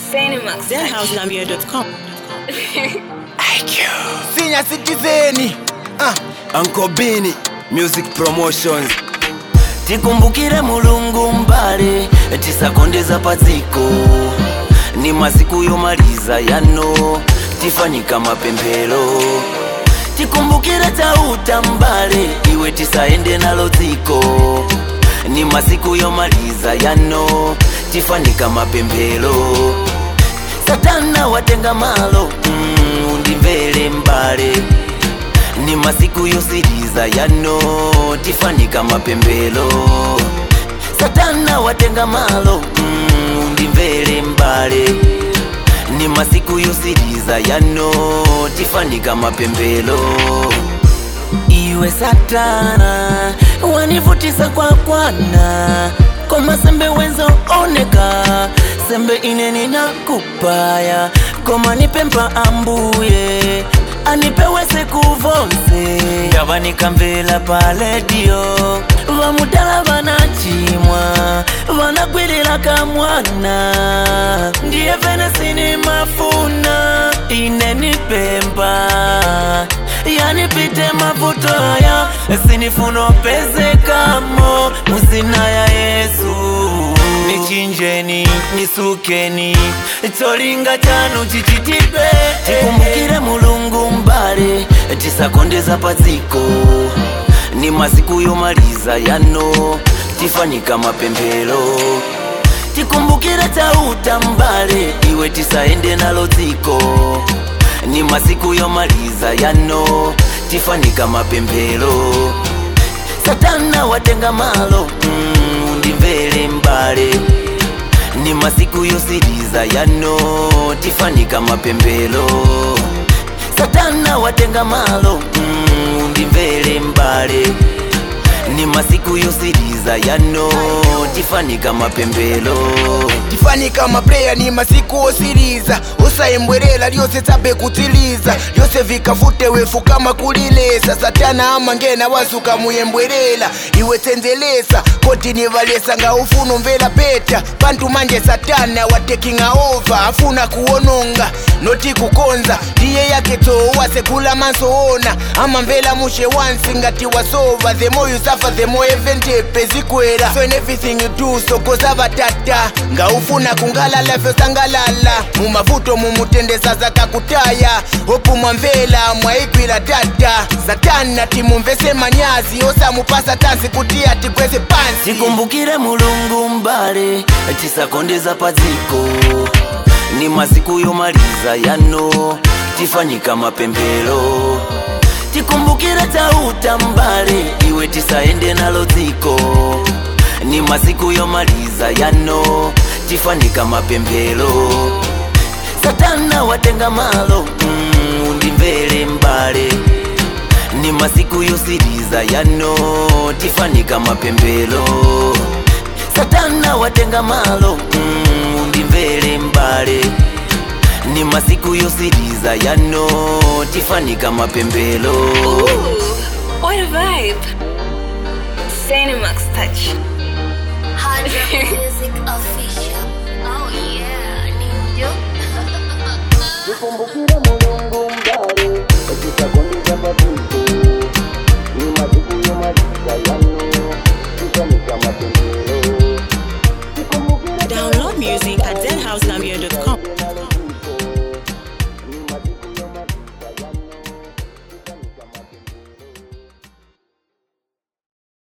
Cinemax. ZenHouseNambia.com. Senior citizen ah. Uncle Bini Music Promotions tikumbukire mulungu mbale tisakondeza padziko ni masiku yomaliza yano tifanyika mapemphero tikumbukire tauta mbale iwe tisaende nalo dziko ni masiku yomaliza yano tifanyika mapemphero satana watenga malo mm, undimvere mbale ni masiku yosiriza yano tifanyika mapemphero satana watenga malo mm, undimvere mbale ni masiku yosiriza yano tifanyika mapemphero iwe satana wanivutisa kwa kwana koma sembe wenzo oneka sembe ine ninakupaya koma nipempa ambuye anipewese kuvonse ndava nikamvela pa redio vamudala vanachimwa vanagwirira kamwana ndiye venesini mafuna ine nipempa yanipite mavuto aya sinifunopezekamo muzina ya yesu nichinjeni nisukeni cholinga chanu chichitidwe tikumbukire mulungu mbale tisakondeza padziko ni masiku yomaliza yano tifanyika mapemphero tikumbukire tauta mbale iwe tisaende nalo dziko ni masiku yomaliza yano tifanyika mapemphero satana watenga malo mm, undimvere mbale ni masiku yosiriza yano tifanyika mapemphero satana watenga malo mm, undimvere mbale ni masiku yosiriza yano tifanyika mapemphero tifanyika mapreya ni masiku osiriza osayembwerera lyose tsabe kutsiliza lyose vikavute wefu kama kulilesa satana amangena wazuka muyembwerera iwe tsenzelesa koti nivalesa nga ufuna umvera peta pantu manje satana watekinga ova afuna kuwononga noti kukonza ndiye yake towase kula mansoona amamvela mushe wansi ngati wasova the more you suffer the more eventepe zikwera so in everything you do sokoza vatata nga ufuna kungalala vyosangalala mumavuto mumutendesa zakakutaya opu mwamvela mwaigwira tata satana timumvese manyazi osamupasa tansi kuti atikweze pansi tikumbukire mulungu mbale tisakondeza padziko ni masiku yomaliza yano tifanyika mapemphero tikumbukire tauta mbale iwe tisaende nalo dziko ni masiku yomaliza yano tifanyika mapemphero satana watenga malo mm, undimvere mbale ni masiku yosiriza yano tifanyika mapemphero satana watenga malo mm, undimvere mbale ni masiku yosiriza yano tifanyika mapemphero Ooh, what a vibe. Cinemax touch. Hard Rock Music Official. Oh yeah, ninjo. tikumbukire mulungu mbale tisakondeza padziko ni masiku yomaliza yano tifanyika mapemphero Download music at ZenHouseNambia.com.